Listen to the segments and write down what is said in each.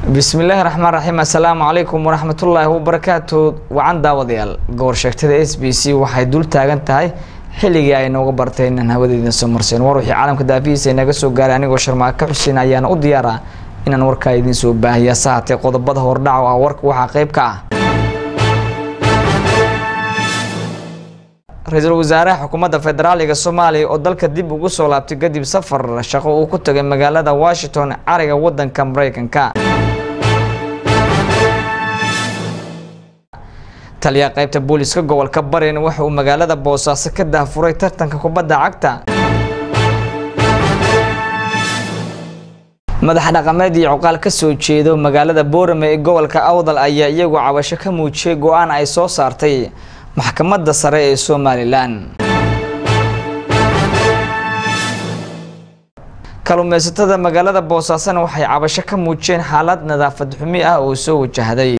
bismillaahi raxmaan raxiim assalaamu calaykum waraxmatullaahi wabarakaatu wacan daawadayaal gobor sheegtada s b c waxay dul taagan tahay xilligii ay nooga bartay inaan hawadeedin soo marsayn war wixii caalamka daafihiisa inaga soo gaaray anigoo sharmaaka xuseen ayaana u diyaara inaan warkaa idiin soo baahiya sahatee qodobada hordhac ah warka waxaa qayb ka ah ra-iisul wasaaraha xukuumadda federaaliga soomaaliya oo dalka dib ugu soo laabtay kadib safar shaqo uu ku tagay magaalada washington cariga wadanka mareykanka taliyaha qaybta booliska gobolka barin waxa uu magaalada boosaaso ka dahfuray tartanka kubadda cagta madax dhaqameed iyo cuqaal ka soo jeedo magaalada boorame ee gobolka awdal ayaa iyagu cabasho ka muujiyay go-aan ay soo saartay maxkamadda sare ee somalilan kalluumeysatada magaalada boosaasona waxay cabasho ka muujiyeen xaalad nadaafad xumi ah oo soo wajahday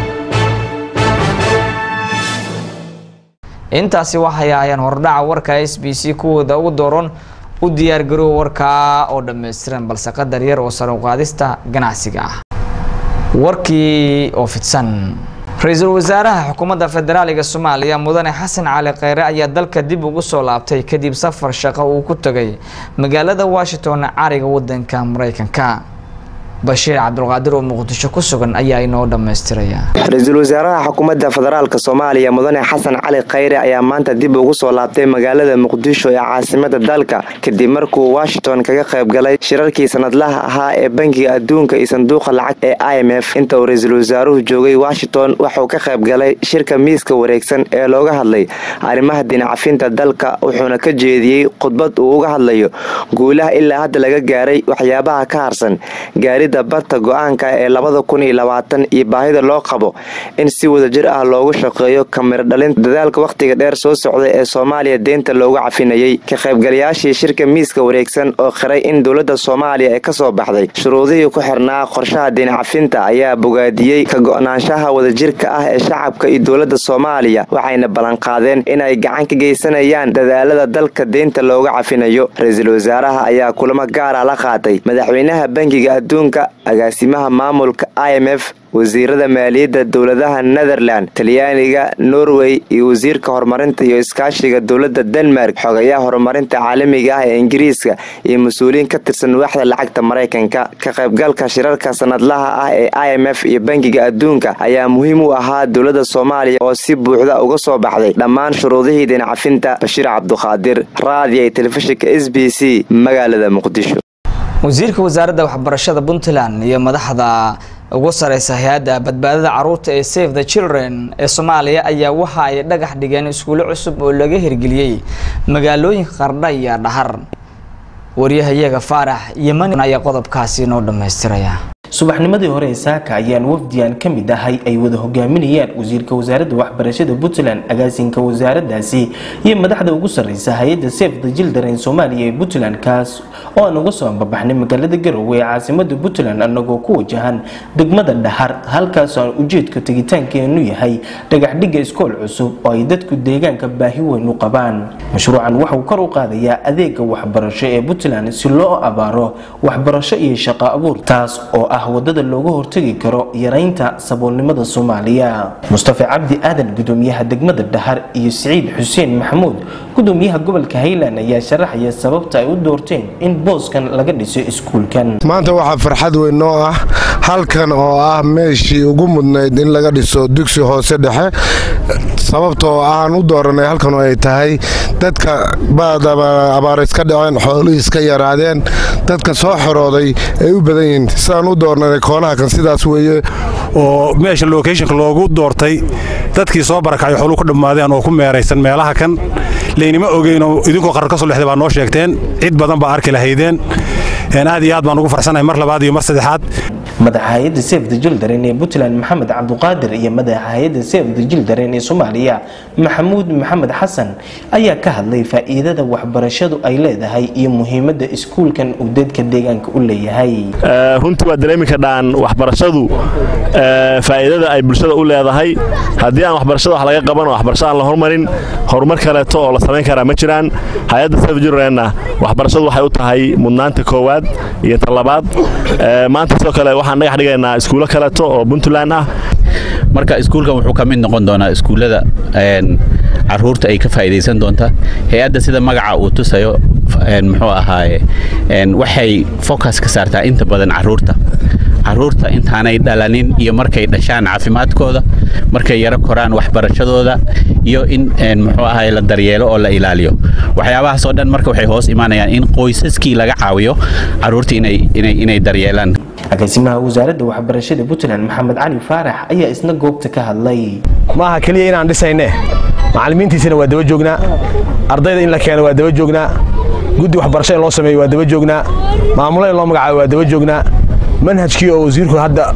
intaasi waxay ahaayeen hordhaca warka s b c kuwooda ugu dooran u diyaargaroow warkaa oo dhammaystiran balse qadar yar oo sare uqaadista ganacsiga ah warkii oo fidsan ra-iisul wasaaraha xukuumadda federaaliga soomaaliya mudane xasan cali kheyre ayaa dalka dib ugu soo laabtay kadib safar shaqo uu ku tagay magaalada washington cariga wadanka mareykanka bashiir cabdulqaadir oo muqdisho ku sugan ayaa inoo dhammaystiraya ra-iisul wasaaraha xukuumadda federaalk soomaaliya mudane xasan cali kheyre ayaa maanta dib ugu soo laabtay magaalada muqdisho ee caasimada dalka kadib markuu washington kaga qayb galay shirarkii sanadlaha ahaa ee bankiga adduunka iyo sanduuqa lacag ee i m f inta uu ra-iisul wasaaruhu joogay washington waxuu ka qayb galay shirka miiska wareegsan ee looga hadlay arrimaha dinacafinta dalka wuxuuna ka jeediyey khudbad uu uga hadlayo guulaha ilaa hadda laga gaaray waxyaabaha ka harsan gaarida barta go-aanka ee labada kun iyo labaatan iyo baahida loo qabo in si wadajir ah loogu shaqeeyo kamiro dhalinta dadaalka wakhtiga dheer soo socday ee soomaaliya deynta loogu cafinayay ka qaybgalayaashii shirka miiska wareegsan oo qiray in dowladda soomaaliya ee kasoo baxday shuruudihii ku xirnaa qorshaha dinacafinta ayaa bogaadiyey ka go-naanshaha wadajirka ah ee shacabka iyo dowladda soomaaliya waxayna ballanqaadeen inay gacan ka geysanayaan dadaalada dalka deynta looga cafinayo ra-iisul wasaaraha ayaa kulamo gaara la qaatay madaxweynaha bankiga adduunka agaasimaha maamulka i m f wasiirada maaliyadda dowladaha netherland talyaaniga norway iyo wasiirka horumarinta iyo iskaashiga dowladda denmark xogayaha horumarinta caalamiga ah ee ingiriiska iyo mas-uuliyiin ka tirsan waaxda lacagta maraykanka ka qaybgalka shirarka sanadlaha ah ee i m f iyo bankiga adduunka ayaa muhiim u ahaa dowladda soomaaliya oo si buuxda uga soo baxday dhammaan shuruudihii dinacafinta bashiir cabduqaadir raadiya iyo telefishinka s b c magaalada muqdisho wasiirka wasaaradda waxbarashada puntland iyo madaxda ugu sareysa hay-adda badbaadada caruurta ee save the children ee soomaaliya ayaa waxa ay dhagax dhigeen iskuulo cusub oo laga hirgeliyey magaalooyinka qardha iyo dhahar waryahayaga faarax yeman ayaa qodobkaasi noo dhammaystiraya subaxnimadii hore ee saaka ayaan wafdiyan ka mid ahay ay wada hogaaminayaan wasiirka wasaaradda waxbarashada puntland agaasinka wasaaradaasi iyo madaxda ugu sarreysa hay-adda save the children soomaaliya ee puntland kaas oo aan uga soo ambabaxnay magaalada garowe ee caasimada puntland anagoo ku wajahan degmada dhahar halkaasoo aan ujeedka tegitaankeenu yahay dhagaxdhigga iskool cusub oo ay dadku deegaanka baahi weyn u qabaan mashruucan waxauu kor u qaadayaa adeega waxbarasho ee puntland si loo abaaro waxbarasho iyo shaqo abuur taas oo ah wadada looga hortagi karo yaraynta saboolnimada soomaaliya mustafa cabdi aadan gudoomiyaha degmada dhahar iyo siciid xuseen maxamuud gudoomiyaha gobolka highland ayaa sharaxaya sababta ay u doorteen in booskan laga dhiso iskuulkan maanta waxaa farxad weyn noo ah halkan oo ah meeshii ugu mudnayd in laga dhiso dugsi hoose dhexe sababtoo aan u dooranay halkan oo ay tahay dadka abaar iska dhaceen xoolihii iska yaraadeen dadka soo xorooday ay u badan yihiin sidaan u doornanay koonaha kan sidaas weeye oo meesha locationka loogu doortay dadkii soo barakacay xooluhu ka dhammaadeen oo ku meeraysan meelaha kan laynima ogeynoo idinkoo qarar ka soo lexday baa noo sheegteen cid badan baa arki lahaydeen aad iyo aad baan ugu farsanahay mar labaad iyo mar saddexaad madaxa hay-adda save the children ee puntland maxamed cabduqaadir iyo madaxa hay-adda save the children ee soomaaliya maxamuud maxamed xasan ayaa ka hadlay faa'iidada waxbarashadu ay leedahay iyo muhiimadda iskuulkan uu dadka deegaanka u leeyahay runtii waa dareemi kadhaan waxbarashadu faa'iidada ay bulshada u leedahay haddii aan waxbarashada wax laga qaban oo waxbarasho aan la hormarin horumar kaleeto oo la samayn karaa ma jiraan hay-adda sefjurrenna waxbarashadu waxay u tahay mudnaanta koowaad iyo tan labaad maanta sidoo kale waxaan dhagax dhigaynaa iskuulo kaleeto oo puntland ah marka iskuulkan wuxuu ka mid noqon doonaa iskuullada caruurta ay ka faa'idaysan doonta hay-adda sida magaca uu tusayo muxuu ahaaye waxay focus ka saartaa inta badan caruurta caruurta intaanay dhalanin iyo markay dhashaan caafimaadkooda markay yaro koraan waxbarashadooda iyo in muxuu ahaye la daryeelo oo la ilaaliyo waxyaabahaas oo dhan marka waxay hoos imaanayaan in qoysaskii laga caawiyo caruurta inay daryeelaan agaasimaha wasaaradda waxbarashada puntland maxamed cali faarax ayaa isna goobta ka hadlay maaha keliya inaan dhisayne macallimiintiisana waa daba joognaa ardayda in la keeno waa daba joognaa guddi waxbarasho in loo sameeyo waa daba joognaa maamulo in loo magacaabo waa daba joognaa manhajkii oo wasiirku hadda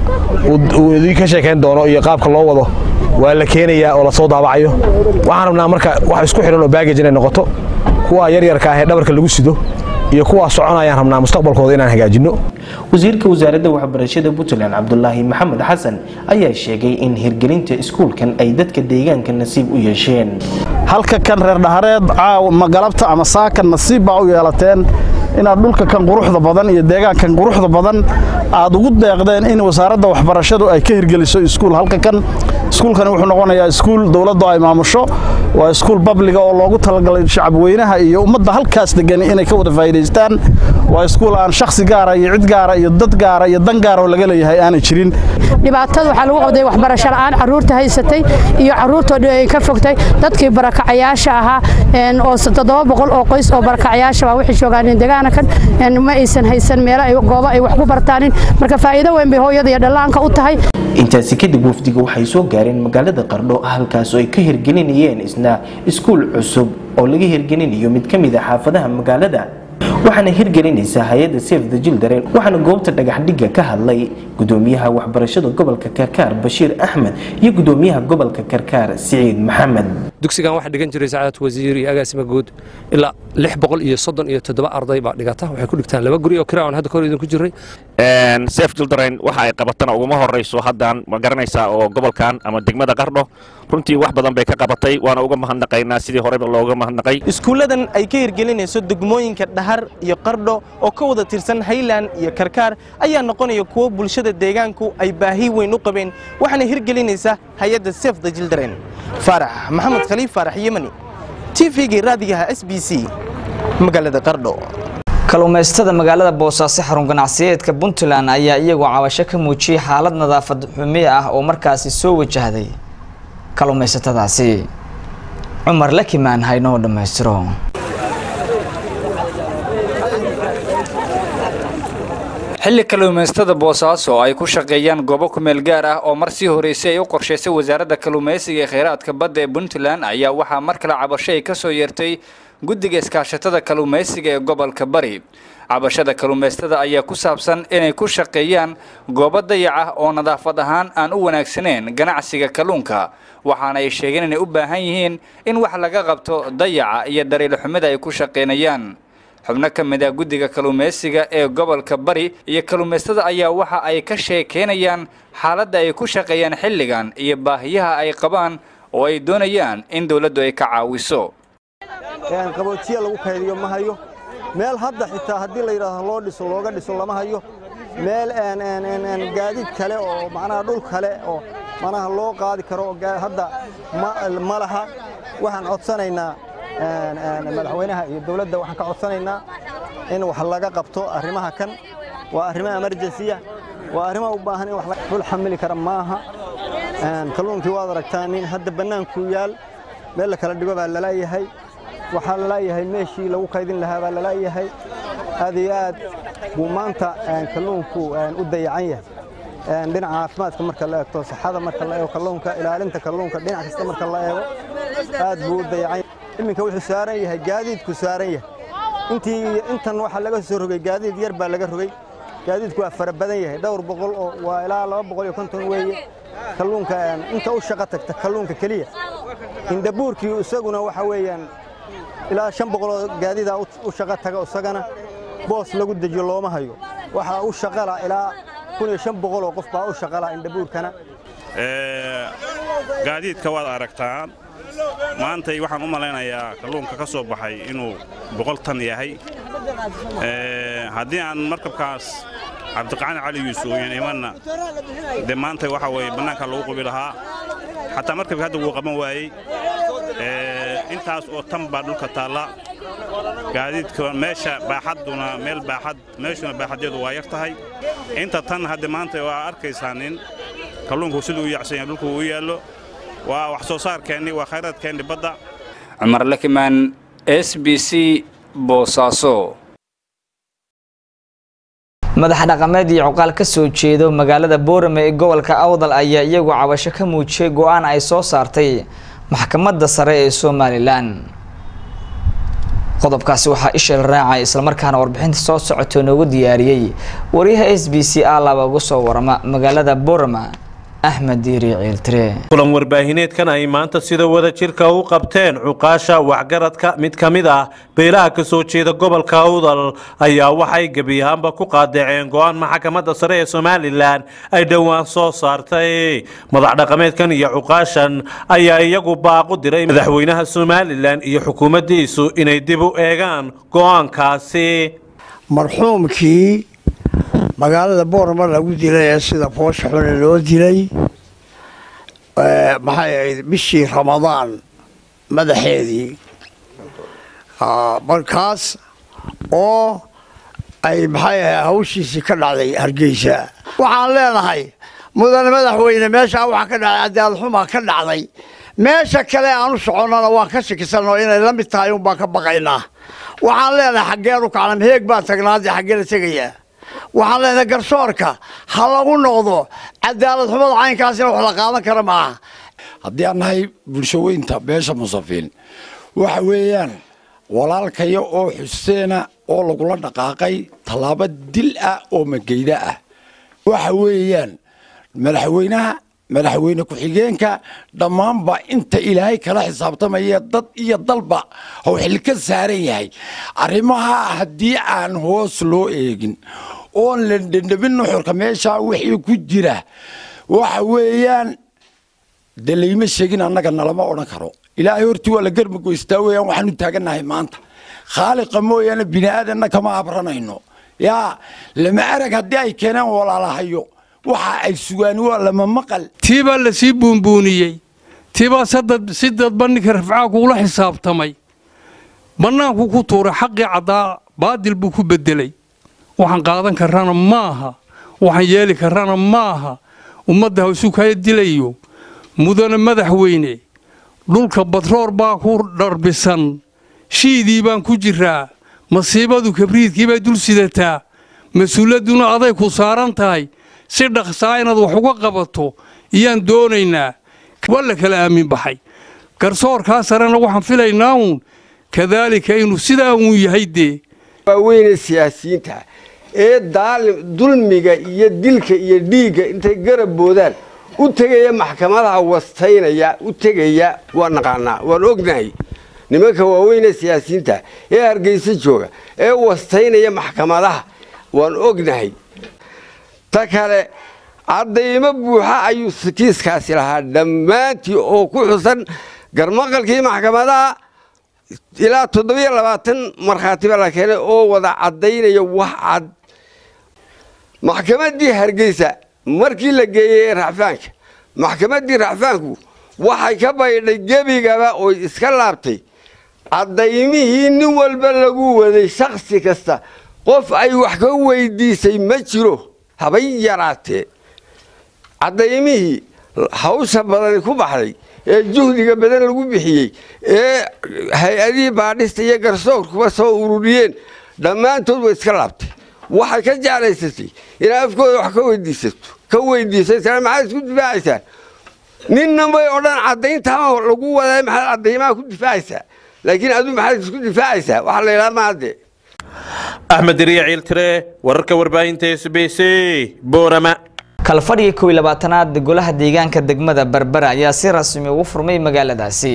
uu idin ka sheekayn doono iyo qaabka loo wado waa la keenayaa oo lasoo daabacayo waxaan rabnaa marka wax isku xidhan oo baagaj inay noqoto kuwa yaryarka ah ee dhabarka lagu sido iyo kuwaa soconayaan rabnaa mustaqbalkooda inaan hagaajinno wasiirka wasaaradda waxbarashada puntland cabdulaahi maxamed xasan ayaa sheegay in hirgelinta iskuulkan ay dadka deegaanka nasiib u yeesheen halka kan reer dhahareed galabta ama saakan nasiib baa u yeelateen inaad dhulka kan quruxda badan iyo deegaankan quruxda badan aad ugu deeqdeen in wasaaradda waxbarashadu ay ka hirgeliso iskuul halka kan iskuulkani wuxuu noqonayaa iskuul dowladdu ay maamusho waa iskuul babliga oo loogu talagalay shacabweynaha iyo ummadda halkaas degan inay ka wada faa'iidaystaan waa iskuul aan shakhsi gaara iyo cid gaara iyo dad gaara iyo dan gaara oo laga leeyahay aanay jirin dhibaatada waxaa lagu qabday waxbarasho la'aan carruurta haysatay iyo carruurtoo dhan ay ka fogtay dadkii barakacayaasha ahaa oo toddoba boqol oo qoys oo barakacayaasha baa waxay joogaan deegaana kan ma aysan haysan meelo ay goobo ay wax ku bartaanin marka faa'iido weyn bay hooyada iyo dhallaanka u tahay intaasi kadib wafdiga waxay soo gaareen magaalada qardho halkaas oo ay ka hirgelinayeen isna iskuul cusub oo laga hirgelinayo mid ka mid a xaafadaha magaalada waxaana hirgelinaysaa hay-adda sef the jildaren waxaana goobta dhagaxdhigga ka hadlay gudoomiyaha waxbarashada gobolka karkaar bashiir axmed iyo gudoomiyaha gobolka karkaar siciid maxamed dugsigan waxaa dhigan jiray sacaadad wasiir iyo agaasima guud ilaa lix boqol iyo soddon iyo toddoba arday baa dhigata waxay ku dhigtaan laba guri oo kira aan hadda kahor idinku jiray sef jildaren waxa ay qabatana uguma horrayso haddaan ma garanaysaa oo gobolkan ama degmada qardho runtii wax badan bay ka qabatay waana uga mahadnaqaynaa sidii horeba looga mahadnaqay iskuulladan ay ka hirgelinayso degmooyinka dhahar iyo qardho oo ka wada tirsan hayland iyo karkaar ayaa noqonaya kuwo bulshada deegaanku ay baahi weyn u qabeen waxaana hirgelinaysa hay-adda sef the jildaren faarax maxamed khaliif faarax yemani t v-gii raadigaha s b c magaalada qardho kalluumaystada magaalada boosaaso xarun ganacsiyeedka puntland ayaa iyagoo cabasho ka muujiyey xaalad nadaafad xumi ah oo markaasi soo wajahday kalluumaysatadaasi cumar lakimaan haynoo dhammaystiro xilli kalluumaystada boosaaso ay ku shaqeeyaan goobo kumeel gaar ah oo mar sii horeysay ay u qorshaysay wasaaradda kalluumaysiga ee kheyraadka badda ee puntland ayaa waxaa mar kale cabasho ay ka soo yeertay guddiga iskaashatada kalluumaysiga ee gobolka bari cabashada kalluumaystada ayaa ku saabsan inay ku shaqeeyaan goobo dayac ah oo nadaafad ahaan aan u wanaagsaneyn ganacsiga kalluunka waxaana ay sheegeen inay u baahan yihiin in wax laga qabto dayaca iyo dariilxumida ay ku shaqaynayaan xubno ka mid ah guddiga kalluumaysiga ee gobolka bari iyo kalluumaystada ayaa waxa ay ka sheekeynayaan xaaladda ay ku shaqeeyaan xilligan iyo baahiyaha ay qabaan oo ay doonayaan in dowladdu ay ka caawiso qaboojiya lagu kaydiyo ma hayo meel hadda xitaa haddii la yidhaahdo loo dhiso looga dhiso lama hayo meel gaadiid kale oo macnaha dhul kale oo macnaha loo qaadi karo hadda ma laha waxaan codsanaynaa madaxweynaha iyo dowladda waxaan ka codsanaynaa in wax laga qabto arrimaha kan waa arrimo emergensiya waa arrimo u baahan in wax dhul xamili kara maaha kalluunkii waad aragtaa nin hadda bannaankuu yaal meel la kala dhigo baa lalayahay waxaa lalayahay meeshii lagu kaydin lahaa baa lalayahay aad iyo aad buu maanta kalluunku u dayacan yahay dhinaca caafimaadka marka la eegto saxada marka la eego kalluunka ilaalinta kalluunka dhinac kasta marka la eego aad buu u dayacan yahay iminka wuxuu saaran yahay gaadiidku saaran yahay intii intan waxaa laga soo rogay gaadiid yar baa laga rogay gaadiidku waa fara badan yahay dhowr boqol oo waa ilaa laba boqol iyo konton weeye kalluunka inta u shaqo tagta kalluunka keliya indabuurkii isaguna waxa weeyaan ilaa shan boqoloo gaadiida u shaqo taga isagana boos lagu dejiyo looma hayo waxaa u shaqala ilaa kun iyo shan boqol oo qof baa u shaqala indabuurkana gaadiidka waad aragtaan maantay waxaan u malaynayaa kalluunka ka soo baxay inuu boqol tan yahay haddii aan markabkaas cabdiqaani cali yuusuf yan imanna dee maanta waxa weeye bannaanka lagu qubi lahaa xataa markabka hadda wuu qaban waayey intaas oo tan baa dhulka taalla gaadiidka meesha baaxadduna meel baaxad meeshuna baaxaddeedu waa yar tahay inta tan hadda maanta waa arkaysaa nin kalluunku siduu u yacsan yahay dhulku uu yaallo waa wax soo saarkeenni waa khayraadkeenni badda cumar lakimaan s b c boosaaso madax dhaqameed iyo cuqaal ka soo jeedo magaalada boorame ee gobolka awdal ayaa iyagu cabasho ka muujiyey go-aan ay soo saartay maxkamadda sare ee somalilan qodobkaasi waxaa isheel raacay islamarkaana warbixinta soo socotoo noogu diyaariyey wariyaha s b c a laba uga soo warama magaalada boorama axmed diiri ciiltire kulan warbaahineedkan ay maanta sida wada jirka u qabteen cuqaasha waxgaradka mid ka mid ah beelaha ka soo jeeda gobolka awdal ayaa waxay gebi ahaanba ku qaadaceen go-aan maxkamadda sare ee somalilan ay dhowaan soo saartay madax dhaqameedkan iyo cuqaashan ayaa iyagu baaqu diray madaxweynaha somalilan iyo xukuumaddiisu inay dib u eegaan go-aankaasi marxuumkii magaalada boorama lagu dilay ee sida foosha xune loo dilay maxay ahayd bishii ramadaan madaxeedii markaas oo ay maxay ahayd hawshiisii ka dhacday hargeysa waxaan leenahay mudane madaxweyne meeshaa waxaa ka dhacday cadaalxumaa ka dhacday meesha kale aan u soconnana waan ka shakisanno inay la mid tahay unbaan ka baqaynaa waxaan leenahay xaggeen u kacnam heeg baan tagnaadee xaggee la tegayaa waxaan leenahay garsoorka ha lagu noqdo cadaalad xumada caynkaasina wax la qaadan kara maaha haddii aan nahay bulsho weynta beesha musafiin waxa weeyaan walaalkaya oo xuseena oo lagula dhaqaaqay tallaabo dil ah oo mageyda ah waxa weeyaan madaxweynaha madaxweyne ku-xigeenka dhammaanba inta ilaahay kala xisaabtamaya dad iyo dalba hau xil ka saaran yahay arrimaha haddii aan hoos loo eegin oon la dhendhabin nuxurka meeshaa wixii ku jira waxa weeyaan de layma sheegin annaga nalama odhan karo ilaahay hortii waa la garmagoystaa weeyaan waxaanu taagannahay maanta khaaliqa mooyaane bini aadanna kama abranayno yaa lama arag haddii ay keenaan walaalahayo waxa ay sugaan waa lama maqal tii baa la sii buunbuuniyey tii baa si dadba ninka rafcaa kuula xisaabtamay bannaanku ku tuuray xaqii caddaa baadil buu ku beddelay waxaan qaadan karrana maaha waxaan yeeli karrana maaha ummadda hawsu kaya dilayo mudane madaxweyne dhulka batroor baa ku dharbisan shiidii baan ku jiraa masiibadu kabriidkii bay dul sidataa mas-uuliyadduna aday ku saaran tahay si dhaqsaa inaad wax uga qabato iyaan doonaynaa waa la kala aamin baxay garsoorkaa sarena waxaan filaynaa uun kadaalika inuu sidaa uun yahay dee waaweyne siyaasiyiinta ee daalim dulmiga iyo dilka iyo dhiigga intay garab boodaan u tegaya maxkamadaha wastaynaya u tegaya waa naqaanaa waan ognahay nimanka waaweyne siyaasiyiinta ee hargeysa jooga ee wastaynaya maxkamadaha waan ognahay ta kale caddaymo buuxa ayuu kiiskaasi lahaa dhammaantii oo ku xusan garmaqalkii maxkamadaha ilaa toddobiyo labaatan markhaatiba la keenay oo wada caddaynaya wax cad maxkamaddii hargeysa markii la geeyey racfaanka maxkamaddii racfaanku waxay ka baydhay gebigaba oo iska laabtay caddaymihii nin walba lagu waday shakhsi kasta qof ay wax ka weydiisay ma jiro habay yaraatee caddaymihii hawsha badani ku baxday ee juhdiga badan lagu bixiyey ee hay-adihii baadhista iyo garsoorkuba soo ururiyeen dhammaantood way iska laabtay waxay ka jeclaysatay inaa afkooda wax ka weydiisato ka weydiisay maxaad isku difaacaysaa ninna may odhan caddayntaama lagu wadaa maxaad caddaymaha ku difaacaysaa laakiin aduu maxaad isku difaacaysaa waxaa la yidhaha maade axmed diriya ciiltire wararka warbaahinta s b c boorama kalfadhigii kow iyo labaatanaad golaha deegaanka degmada berbera ayaa si rasmi ugu furmay magaaladaasi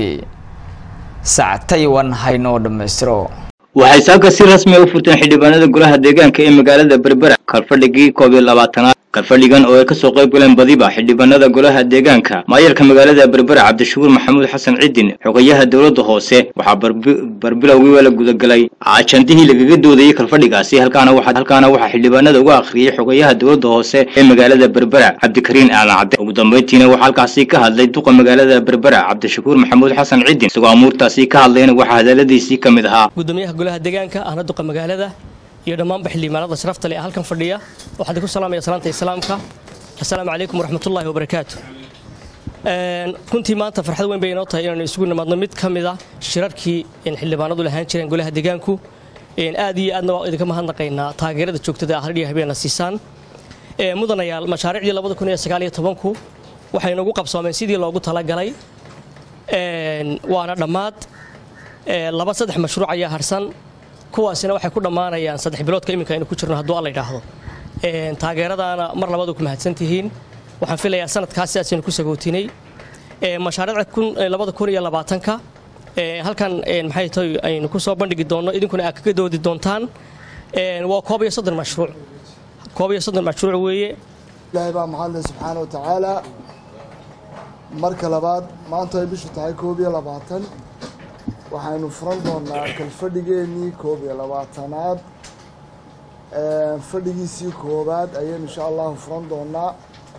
sacad taywan haynoo dhammaystiro waxay saaka si rasmi u furteen xildhibaanada golaha deegaanka ee magaalada berbera kalfadhigii koob iyo labaatanaad kalfadhigan oo ay kasoo qayb galeen badiba xildhibaanada golaha deegaanka maayarka magaalada berbera cabdishakuur maxamuud xasan cidin xogayaha dowladda hoose waxaa barbilowgii la gudagalay ajandihii lagaga doodayey kalfadhigaasi halkaana waxaa xildhibaanada uga akhriyey xogayaha dowladda hoose ee magaalada berbera cabdikariin aadan cadde ugu dambeyntiina waxaa halkaasi ka hadlay duqa magaalada berbera cabdishakuur maxamuud xasan cidin isagoo amuurtaasi ka hadlayna waxaa hadaladiisii ka mid ahaa gudoomiyaha golaha deegaanka ahna duqa magaalada iyo dhammaanba xildhibaanada sharafta leh ee halkan fadhiya waxaan idinku salaamaya salaanta islaamka assalaamu calaykum waraxmatullaahi wabarakaatu runtii maanta farxad weyn bay inoo tahay inaanu isugu nimaadno mid ka mid ah shirarkii xildhibaanadu lahaan jireen golaha deegaanku aad iyo aadna waa idinka mahadnaqaynaa taageerada joogtada ah hardhiya habeena siisaan mudanayaal mashaariicdii labada kun iyo sagaal iyo tobanku waxay nagu qabsoomeen sidii loogu talagalay waana dhammaad laba saddex mashruuc ayaa harsan kuwaasina waxay ku dhammaanayaan saddex biloodka iminka aynu ku jirno hadduu alla yidhaahdo taageeradaana mar labadu ku mahadsan tihiin waxaan filayaa sanadkaas sidaasaynu ku sagootinay mashaariicda labada kun iyo labaatanka halkan maxay tahay aynu ku soo bandhigi doonno idinkuna aad kaga doodi doontaan waa koob iyo soddon mashruuc koob iyo soddon mashruuc weeye ilaahay baa mahadleh subxaana wa tacaala marka labaad maanta ay bishu tahay koob iyo labaatan waxaynu furan doonaa kalfadhigeennii koob iyo labaatanaad fadhigiisii koobaad ayaynu insha allahu furan doonaa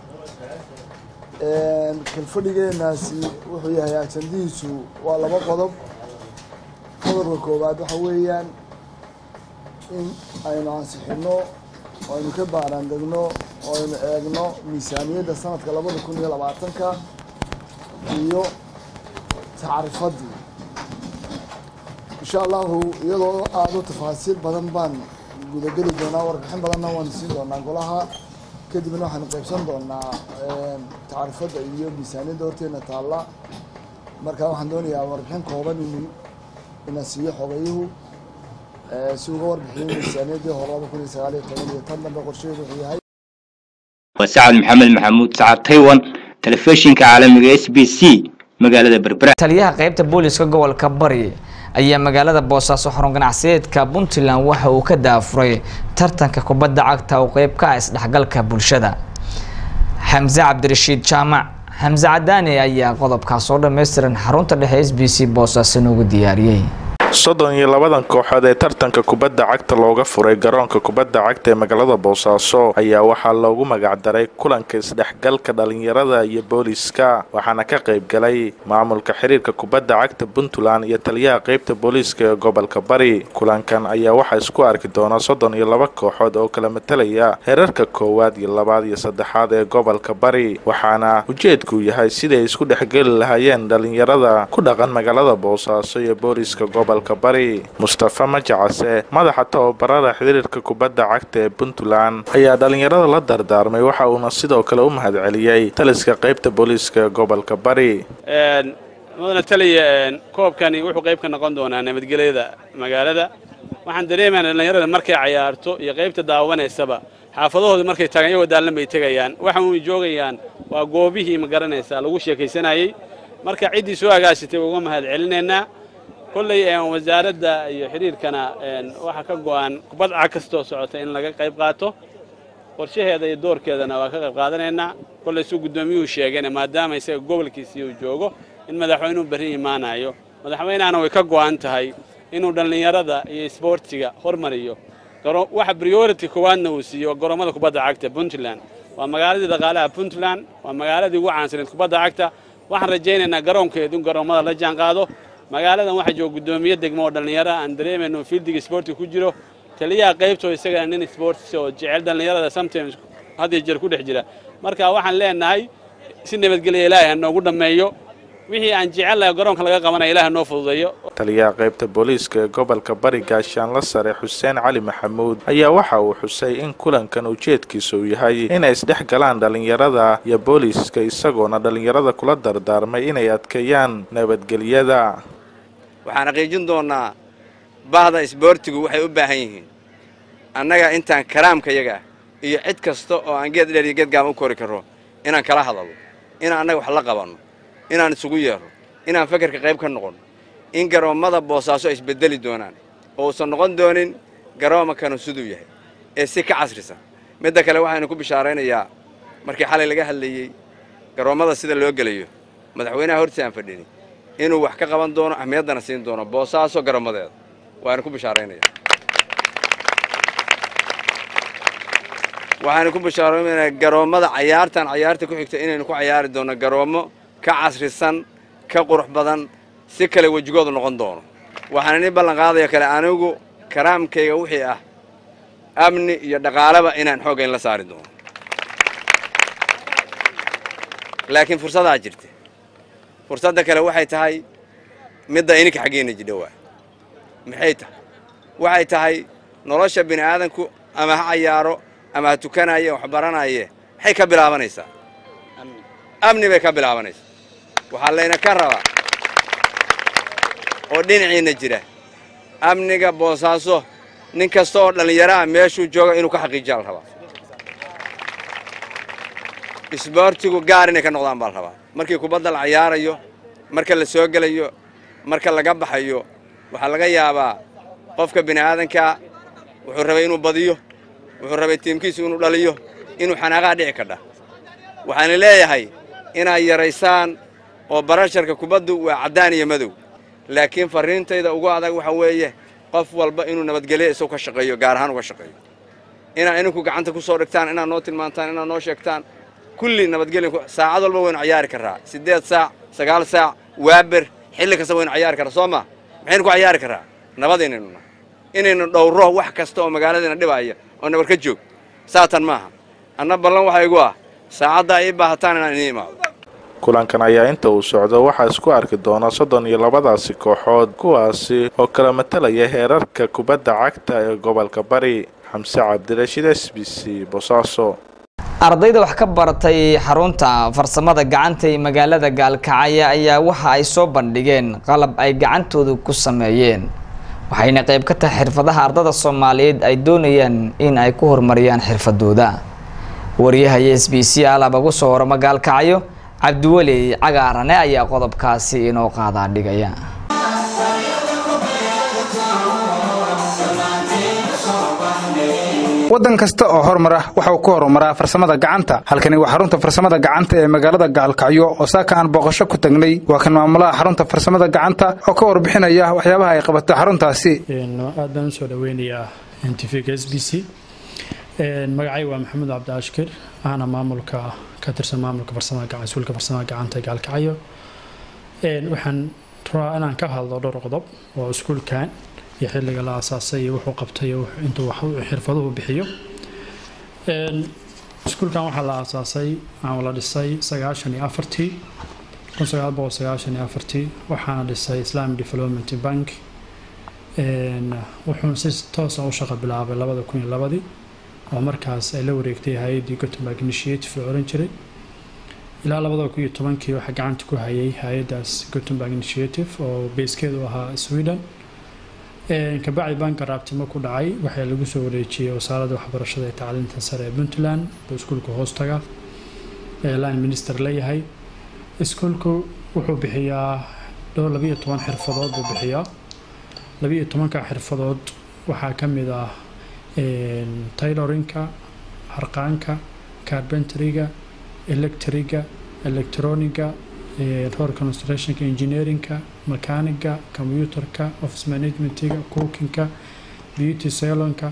kalfadhigeenaasi wuxuu yahay ajandihiisu waa laba qodob qodobka koowaad waxa weeyaan in aynu ansixino oo aynu ka baaraan degno oo aynu eegno miisaaniyadda sanadka labada kun iyo labaatanka iyo tacrifadii insha allahu iyadoo aada u tafaasiil badan baan gudageli doonaa warbixin badanna waan siin doonaa golaha kadibna waxaanu qaybsan doonaa tacrifadda iyo miisaaniyadda horteena taalla marka waxaan doonayaa warbixin kooban inu ina siiyo xogayuhu si uga warbixiyo miisaaniyaddii hore laba kun iyo sagaal iyo toban iyo tan dambe qorsheedu wuxuu yahay waa sacad maxamed maxamuud sacad taiwan telefishinka caalamiga s b c magaalada berbera taliyaha qaybta booliska gobolka bari ayaa magaalada boosaaso xarun ganacsiyeedka puntland waxa uu ka daafuray tartanka kubadda cagta oo qeyb ka ah isdhexgalka bulshada xamse cabdirashiid jaamac xamse cadaani ayaa qodobkaas oo dhammaystiran xarunta dhexe s b c boosaaso noogu diyaariyey soddon iyo labadan kooxood ee tartanka kubadda cagta looga furay garoonka kubadda cagta ee magaalada boosaaso ayaa waxaa loogu magacdaray kulanka isdhexgalka dhalinyarada iyo booliiska waxaana ka qayb galay maamulka xiriirka kubadda cagta puntland iyo taliyaha qeybta booliiska ee gobolka bari kulankan ayaa waxaa isku arki doona soddon iyo laba kooxood oo kala matalaya heerarka koowaad iyo labaad iyo saddexaad ee gobolka bari waxaana ujeedku yahay siday isku dhexgeli lahaayeen dhalinyarada ku dhaqan magaalada boosaaso iyo booliiska gobolka bari mustafa majacase madaxa tababarada xiriirka kubadda cagta ee puntland ayaa dhalinyarada la dardaarmay waxa uuna sidoo kale u mahadceliyey taliska qaybta booliiska ee gobolka bari mudana taliya koobkani wuxuu qayb ka noqon doonaa nabadgelyada magaalada waxaan dareemaynaa dhallinyarada markay cayaarto iyo qaybta daawanaysaba xaafadahooda markay tagaan iyagoo daallan bay tegayaan waxa uy joogayaan waa goobihii ma garanaysaa lagu sheekaysanayey marka ciddii soo agaashatay uga mahad celinaynaa kolley wasaaradda iyo xiriirkana waxaa ka go'an kubad cag kastoo socota in laga qayb qaato qorshaheeda iyo doorkeedana waa ka qayb qaadanaynaa kolley suu guddoomiyuhu sheegayna maadaama isaga gobolkiisii uu joogo in madaxweynuhu berri imaanayo madaxweynahana way ka go'an tahay inuu dhallinyarada iyo isboortiga hormariyo waxa priority koowaadna uu siiyo garoomada kubadda cagta puntland waa magaaladii dhaqaalaha puntland waa magaaladii ugu caansaneed kubadda cagta waxaan rajaynaynaa garoonkeedu in garoomada la jaan qaado magaaladan waxaa jooga guddoomiye degmo oo dhallinyaro aan dareemayno fiildiga isboortiga ku jiro taliyaha qaybtoo isagana nin sports oo jecel dhallinyarada sometimes had iyo jeer ku dhex jira marka waxaan leenahay si nabadgelya ilaahay ha noogu dhammeeyo wixii aan jecellahay garoonka laga qabanaya ilaah noo fududeeyo taliyaha qaybta booliiska ee gobolka bari gaashaanla sare xuseen cali maxamuud ayaa waxa uu xusay in kulankan ujeedkiisa uu yahay inay isdhex galaan dhallinyarada iyo booliiska isagoona dhallinyarada kula dardaarmay inay adkeeyaan nabadgelyada waxaan xaqiijin doonnaa bahda isboortigu waxay u baahan yihiin annaga intaan karaamka yaga iyo cid kasta oo aan geed dheer iyo geed gaama u kori karro inaan kala hadalno inaan annaga wax la qabanno inaan isugu yeerno inaan fakarka qayb ka noqonno in garoommada boosaaso ay isbeddeli doonaan oo uusan noqon doonin garoomakanu siduu yahay ee si ka casrisan midda kale waxaynu ku bishaaraynayaa markii xalay laga hadlayey garoommada sida loo gelayo madaxweynaha hortii aan fadhini inuu wax ka qaban doono ahmiyaddana siin doono boosaaso garoommadeeda waanu ku bishaaraynaya waxaanu ku bishaaraynayaa garoommada cayaartan cayaarta ku xigta inaynu ku cayaari doonno garoommo ka casrisan ka qurux badan si kale wejigoodu noqon doono waxaan ini ballan qaadaya kale anigu karaamkayga wixii ah amni iyo dhaqaaleba inaan xooggayn la saari doono laakiin fursadaa jirta fursadda kale waxay tahay midda ininka xaggeena jidha waa maxay tahay waxay tahay nolosha bini aadanku ama ha cayaaro ama ha tukanaye wax baranaye maxay ka bilaabanaysaa amni bay ka bilaabanaysaa waxaa layna ka rabaa oo dhinaciinna jira amniga boosaaso nin kasta oo dhallinyaro ah meeshuu jooga inuu ka xaqiijiyaa la rabaa isboortigu gaar inay ka noqdaan baa la rabaa markii kubadda la cayaarayo marka la soo gelayo marka laga baxayo waxaa laga yaabaa qofka bini aadankaa wuxuu rabay inuu badiyo wuxuu rabay tiimkiisu inuu dhaliyo inuu xanaaqaa dhici kadha waxaana leeyahay inaad yaraysaan oo barasharka kubaddu waa caddaan iyo madow laakiin farriintayda ugu adag waxa weeye qof walba inuu nabadgelyo isagu ka shaqeeyo gaar ahaan uga shaqeeyo inaad ininku gacanta ku soo dhigtaan inaad noo tilmaantaan inaad noo sheegtaan kulli nabadgelyo saacad walba waynu cayaari karraa siddeed saac sagaal saac waaber xilli kasta waynu cayaari karraa soo ma maxaynu ku cayaari karraa nabadaynaynu nahay inaynu dhowro wax kasta oo magaaladiina dhibaya oo nabar ka joog saatan maaha anna ballan waxaa igu ah saacadda ay ii baahataan inaan idiin imaado kulankan ayaa inta uu socdo waxaa isku arki doona soddon iyo labadaasi kooxood kuwaasi oo kala matalaya heerarka kubadda cagta ee gobolka bari xamse cabdirashiid s b c bosaaso ardayda wax ka baratay xarunta farsamada gacanta ee magaalada gaalkacyo ayaa waxa ay soo bandhigeen qalab ay gacantooda ku sameeyeen waxayna qayb ka tahay xirfadaha ardada soomaaliyeed ay doonayaan in ay ku horumariyaan xirfadooda waryahayo s b c alab ugu soo horama gaalkacyo cabdiweli cagaarane ayaa qodobkaasi inoo qaadaa dhigaya waddan kasta oo horumara waxa uu ku horumaraa farsamada gacanta halkani waa xarunta farsamada gacanta ee magaalada gaalkacyo oo saaka aan booqasho ku tagnay waa kan maamulaha xarunta farsamada gacanta oo ka warbixinaya waxyaabaha ay qabato xaruntaasi aad baan usoo dhaweynayaa tvga s b c magacay waa maxamed cabdiashkir ahna maamulka ka tirsan maamulka farsamada gacan iskuulka farsamada gacanta ee gaalkacyo waxaan rabaa inaan ka hadlo dhowr qodob oo iskuulkan iyo xilliga la asaasay iyo wuxuu qabtay iyo intuu wax xirfaduhu bixiyo iskuulkan waxaa la aasaasay ama la dhisay sagaashan iyo afartii kun sagaal boqol sagaashan iyo afartii waxaana dhisay islamic development bank wuxuuna si toosa u shaqo bilaabay labada kun iyo labadii oo markaas ay la wareegtay hay-addii gottenburg initiative la oran jiray ilaa labada kun iyo tobankii waxaa gacanta ku hayay hay-addaas gottenburg initiative oo beeskeedu ahaa sweden kabacdi banka raabtimo ku dhacay waxaa lagu soo wareejiyey wasaaradda waxbarashada ee tacliinta sare ee puntland oo iskuulka hoostaga ee line minister leeyahay iskuulku wuxuu bixiyaa dhowr labiyo toban xirfadood buu bixiyaa labiyo tobanka xirfadood waxaa ka mid ah taylorinka harqaanka carbenteriga electriga electroniga road constructionka engineerinka mechaniga computerka office managementiga cookingka beauty salonka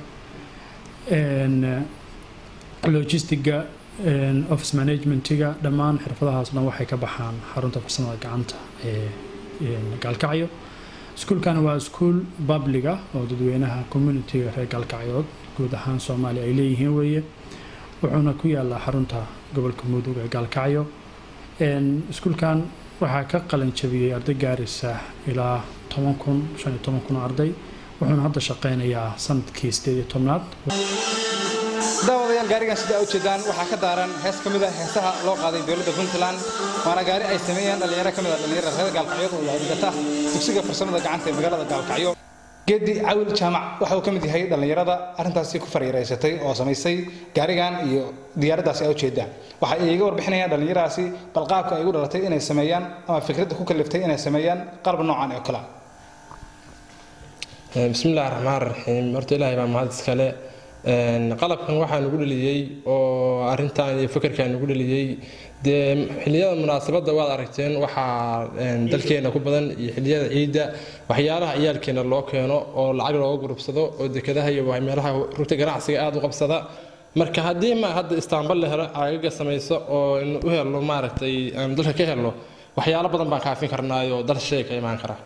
logistiga office managementiga dhammaan xirfadahaas dhan waxay ka baxaan xarunta farsamada gacanta ee gaalkacyo iskuulkan waa iskuul babliga oo dadweynaha communitiga reer gaalkacyood guud ahaan soomaaliya ay leeyihiin weeye wuxuuna ku yaalaa xarunta gobolka mudug ee gaalkacyo iskuulkan waxaa ka qalin jabiyey arday gaaraysa ilaa toban kun shan iyo toban kun oo arday wuxuuna hadda shaqeynayaa sanadkii sideed iyo tobnaad daawadayaal gaarigan sida u jeedaan waxaa ka daaran hees ka mid a heesaha loo qaaday dowladda puntland waana gaari ay sameeyeen dhallinyaro ka mid a dhallinyarada reer gaalkacyood oo dhigata dugsiga farsamada gacanta ee magaalada gaalkacyo geedi cawil jaamac waxa uu ka mid yahay dhallinyarada arrintaasi ku fariiraysatay oo samaysay gaarigan iyo diyaaraddaasi ay ujeedaan waxa ay iga warbixinayaan dhallinyaradaasi bal qaabka ay ugu dhalatay inay sameeyaan ama fikradda ku kaliftay inay sameeyaan qalab noocan oo kale bismillahi raxmaan raxiim horta ilaahay baa mahad iskale qalabkan waxaa nagu dheliyey oo arintan iyo fikirkan nagu dheliyey dee xilliyada munaasabadda waad aragteen waxaa dalkeena ku badan iyo xilliyada ciidda waxyaalaha ciyaalkeena loo keeno oo lacag looga gurubsado oo dekadaha iyo meelaha rugta ganacsiga aada u qabsada marka haddii ma hadda istaanbal la helo agaga samayso oo in u helno maaragtay aan dalka ka helno waxyaalo badan baan kaafin karnaayo dal shay ka imaan kara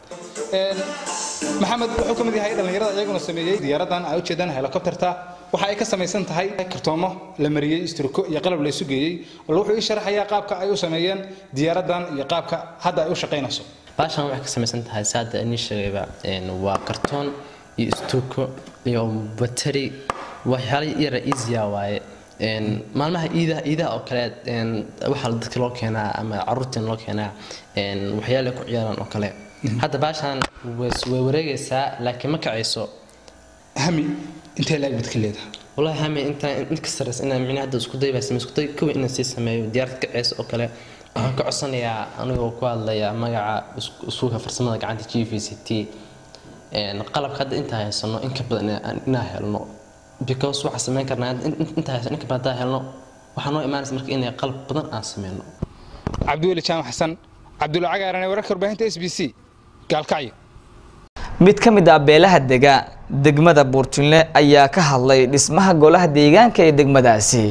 maxamed wuxuu ka mid yahay dhallinyarada iyaguna sameeyey diyaaradan ay ujeedaan helikobterta waxa ay ka samaysan tahay kartoomo la mariyey istruko iyo qalab la isu geeyey bal wuxuu ii sharaxayaa qaabka ay u sameeyeen diyaaradan iyo qaabka hadda ay u shaqaynayso baashan waxay ka samaysan tahay saada inii sheegayba waa kartoon iyo istuuko iyo bateri waxyaala yara easya waaye maalmaha iidaha iidaha oo kale waxaa dadka loo keenaa ama caruurteen loo keenaa waxyaala ku ciyaaraan oo kale hadda baashan way wareegaysaa laakiin ma kacayso hami intee laag bad ka leedahay والله هامي انت انت كسرس انا معناها هذا اسكو داي بس اسكو داي كوي ان سي سميو ديارت كعيس او كله waxaan ka codsanayaa anigoo ku hadlaya magaca suuqa farsamada gacanta g v c t qalabka hadda intaa haysano in ka badan inaa helno because waxaa samayn karnaa intaa haysano in ka badan helno waxaa noo imaanaysa marka inay qalab badan aan sameyno cabdiweli jaamac xasan cabdulla cagaarane wararka warbaahinta s b c gaalkacyo mid ka mid ah beelaha dega degmada buurtinle ayaa ka hadlay dhismaha golaha deegaanka ee degmadaasi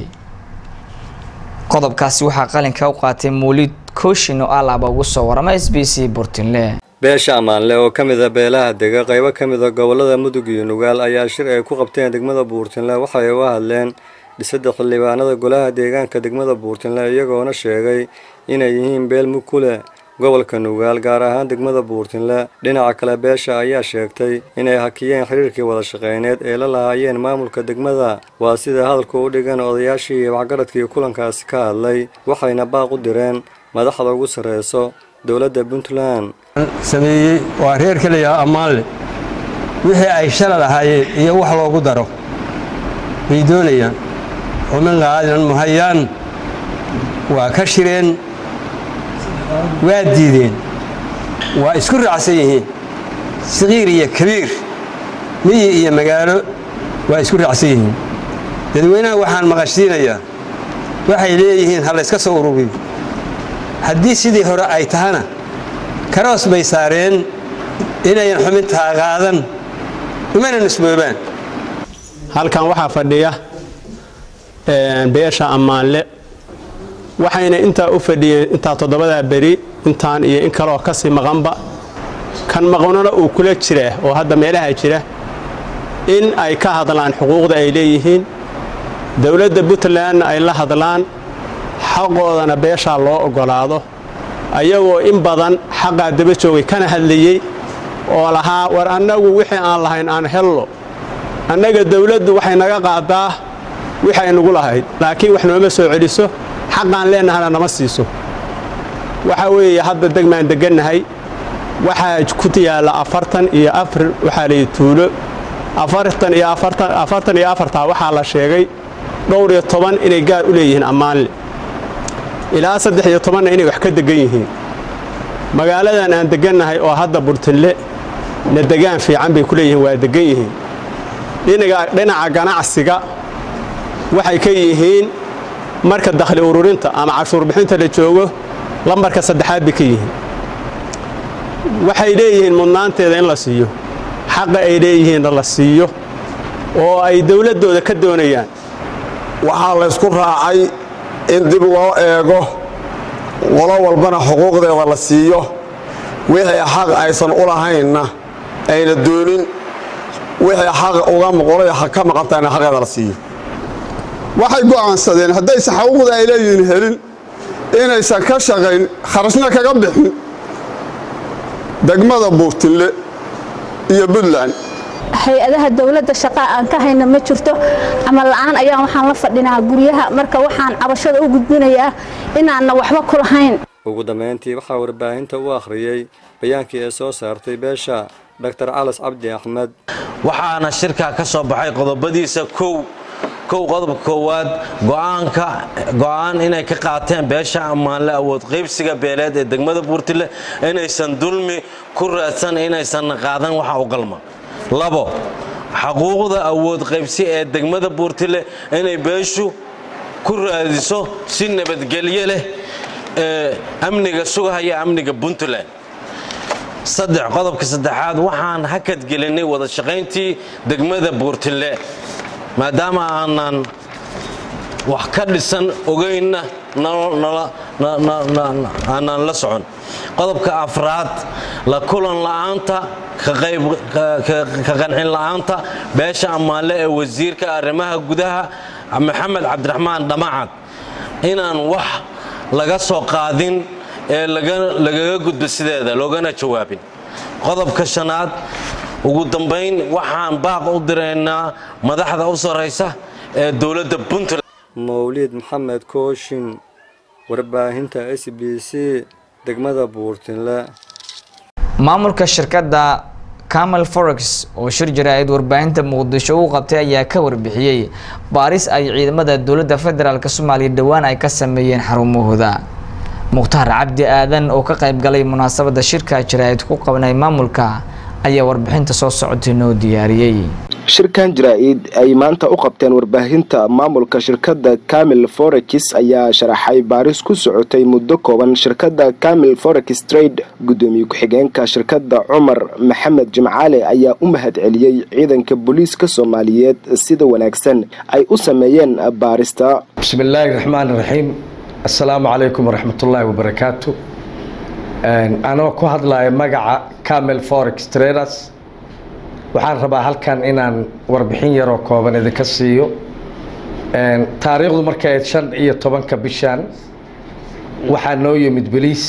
qodobkaasi waxaa qalinka u qaatay mawlid kooshin oo alaaba ugu soo warama s b c buurtinle beesha ammaanle oo ka mid a beelaha dega qaybo ka mid a gobollada mudug iyo nugaal ayaa shir ay ku qabteen degmada buurtinle waxay uga hadleen dhisidda xildhibaanada golaha deegaanka degmada buurtinle iyagoona sheegay inay yihiin beel mug ku leh gobolka nugaal gaar ahaan degmada buurtinle dhinaca kale beesha ayaa sheegtay inay hakiyeen xiriirkii wada shaqeyneed ee la lahaayeen maamulka degmada waa sida hadalka u dhigan odayaashii iyo waxgaradkii kulankaasi ka hadlay waxayna baaq u direen madaxda ugu sarreyso dowladda puntland sameeyey waa reer keliya ammaanle wixii ay shala lahaayeen iyo wax loogu daro bay doonayaan xumin qaadan muhayaan waa ka shireen waa diideen waa isku raacsan yihiin saqiir iyo kabiir miyi iyo magaalo waa isku raacsan yihiin dadweynaha waxaan maqashiinayaa waxay leeyihiin ha layska soo ururiyo haddii sidii hore ay tahana karoos bay saareen inayan xubintaa qaadan umana nisboobaan halkan waxaa fadhiya beesha ammaanle waxayna intaa u fadhiyeen intaa toddobadaa beri intaan iyo in kaleoo kasii maqanba kan maqnona uu kula jiraa oo hadda meelaha jira in ay ka hadlaan xuquuqda ay leeyihiin dowladda puntlandna ay la hadlaan xaqoodana beeshaa loo oggolaado ayagoo in badan xaqaa daba joogay kana hadlayey oo lahaa war annagu wixii aan lahayn aan hello annaga dowladdu waxay naga qaadaa wixay nagu lahayd laakiin wax nooma soo celiso xaqaan leennahana nama siiso waxa weeye hadda degmaan degannahay waxaa ku yaalla afartan iyo afar waxaa layihi tuulo afartan iyo afartan afartan iyo afartaa waxaa la sheegay dhowr iyo toban inay gaar u leeyihiin ammaanle ilaa saddex iyo tobanna inay wax ka degan yihiin magaaladan aan degannahay oo hadda burtinle na degaan fiican bay ku leeyihiin waa degan yihiin dhinaca ganacsiga waxay ka yihiin marka dakhli ururinta ama cashuur bixinta la joogo lambarka saddexaad bay ka yihiin waxay leeyihiin mudnaanteeda in la siiyo xaqa ay leeyihiinna la siiyo oo ay dowladdooda ka doonayaan waxaa laysku raacay in dib loo eego qolo walbana xuquuqdeeda la siiyo wixii xaq aysan u lahaynna ayna doonin wixii xaq uga qolada ka maqantayna xaqeeda la siiyo waxay go'aansadeen haddaysan xaquuqda ay leeyihiin helin inaysan ka shaqayn kharashna kaga bixin degmada buurtinle iyo puntland hay-adaha dowladda shaqa aan ka hayna ma jirto camal la'aan ayaan waxaan la fadhinaa guryaha marka waxaan cabashada u gudbinayaa inaanna waxba ku lahayn ugu dambeyntii waxaa warbaahinta u akhriyey bayaankii ee soo saartay beesha dr calas cabdi axmed waxaana shirkaa ka soo baxay qodobadiisa kow kow qodobka koowaad go'aanka go'aan inay ka qaateen beesha ammaanle awood qaybsiga beeleed ee degmada buurtile inaysan dulmi ku raadsan inaysan qaadan waxa u qalma labo xaquuqda awood qaybsi ee degmada buurtile inay beeshu ku raadiso si nabadgelyo leh ee amniga sugahaya amniga puntland saddex qodobka saddexaad waxaan hakadgelinay wada shaqayntii degmada buurtile maadaama aanan wax ka dhisan ogeynna aanan la socon qodobka afraad la kulan la'aanta ka qancin la'aanta beesha ammaanle ee wasiirka arrimaha gudaha maxamed cabdiraxmaan dhamacad inaan wax laga soo qaadin ee lagaga gudbo sideeda loogana jawaabin qodobka shanaad ugu dambayn waxaan baaq u diraynaa madaxda u sarraysa ee dowladda puntland mawliid maxamed kooshin warbaahinta s b c degmada buurtinle maamulka shirkadda camal forex oo shir jaraa'id warbaahinta muqdisho u qabtay ayaa ka warbixiyey baaris ay ciidamada dowladda federaalk soomaaliya dhowaan ay ka sameeyeen xarumahooda mukhtaar cabdi aadan oo ka qayb galay munaasabadda shirka jaraa'id ku qabnay maamulka ayaa warbixinta soo socotay noo diyaariyey shirkan jaraa'id ay maanta u qabteen warbaahinta maamulka shirkadda camil forex ayaa sharaxay baaris ku socotay muddo kooban shirkadda camil forex trade guddoomiye ku-xigeenka shirkadda cumar maxamed jimcaale ayaa u mahad celiyey ciidanka booliiska soomaaliyeed sida wanaagsan ay u sameeyeen baarista bismillaahi raxmaan raxiim assalaamu calaykum waraxmatullaahi wabarakaatu anoo ku hadlaya magaca camil forex traders waxaan rabaa halkan inaan warbixin yaroo kooban idinka siiyo taariikhdu markay ayd shan iyo tobanka bishan waxaa noo yimid beliis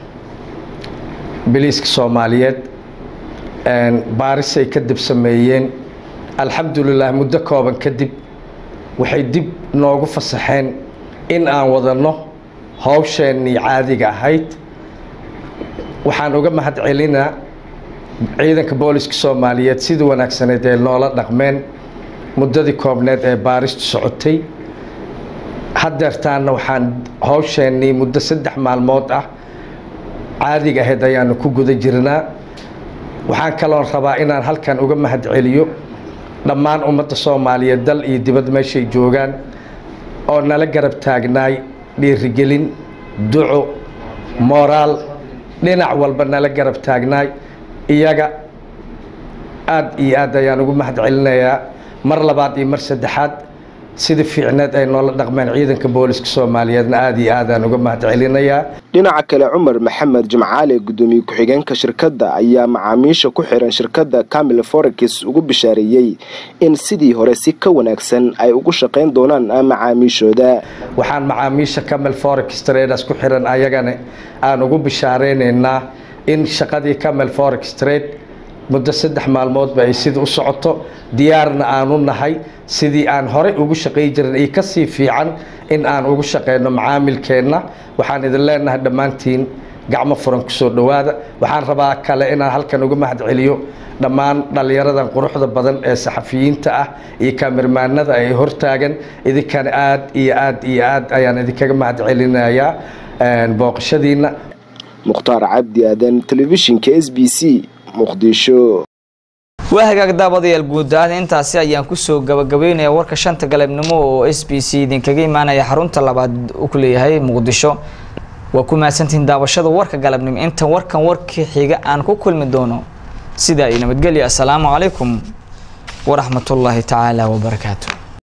beliiska soomaaliyeed baarisay kadib sameeyeen alxamdulilah muddo kooban kadib waxay dib noogu fasaxeen in aan wadanno howsheennii caadiga ahayd waxaan uga mahad celinaa ciidanka booliska soomaaliyeed sida wanaagsaneed ee noola dhaqmeen muddadii koobneed ee baaristu socotay haddeertaanna waxaan howsheennii muddo saddex maalmood ah caadiga ahayd ayaanu ku guda jirnaa waxaan kaloon rabaa inaan halkan uga mahad celiyo dhammaan ummadda soomaaliyeed dal iyo dibad meeshay joogaan oo nala garab taagnaay dhiirigelin duco mooraal dhinac walba nala garab taagnaay iyaga aada iyo aad ayaan ugu mahad celinayaa mar labaad iyo mar saddexaad sida fiicneed ay noola dhaqmeen ciidanka booliska soomaaliyeedna aada iyo aadaan uga mahad celinayaa dhinaca kale cumar maxamed jimcaale guddoomiye ku-xigeenka shirkadda ayaa macaamiisha ku xiran shirkadda camil forex ugu bishaareeyey in sidii hore si ka wanaagsan ay ugu shaqayn doonaan macaamiishooda waxaan macaamiisha camil forex traders ku xiran ayagana aan ugu bishaareynayna in shaqadii camel forex trade muddo saddex maalmoodba ay sida u socoto diyaarna aanu nahay sidii aan horey ugu shaqay jirin iyo kasii fiican in aan ugu shaqeyno macaamilkeenna waxaan idin leenahay dhammaantiin gacmo furan kusoo dhowaada waxaan rabaa kale inaan halkan uga mahad celiyo dhammaan dhallinyaradan quruxda badan ee saxafiyiinta ah iyo kaamirmaanada ay hortaagan idinkana aad iyo aad iyo aad ayaan idinkaga mahad celinayaa booqashadiina mukhtaar cabdi aadan telefishinka s b c muqdisho waa hagaag daabadayaal guud ahaan intaasi ayaan kusoo gabagabeynaya warka shanta galabnimo oo s b c idinkaga imaanaya xarunta labaad u ku leeyahay muqdisho waa ku mahadsantihiin daawashada warka galabnimo intan warkan warkii xiga aan ku kulmi doono sidaa iyo nabadgelya assalaamu calaykum waraxmatullaahi tacaala wabarakaatu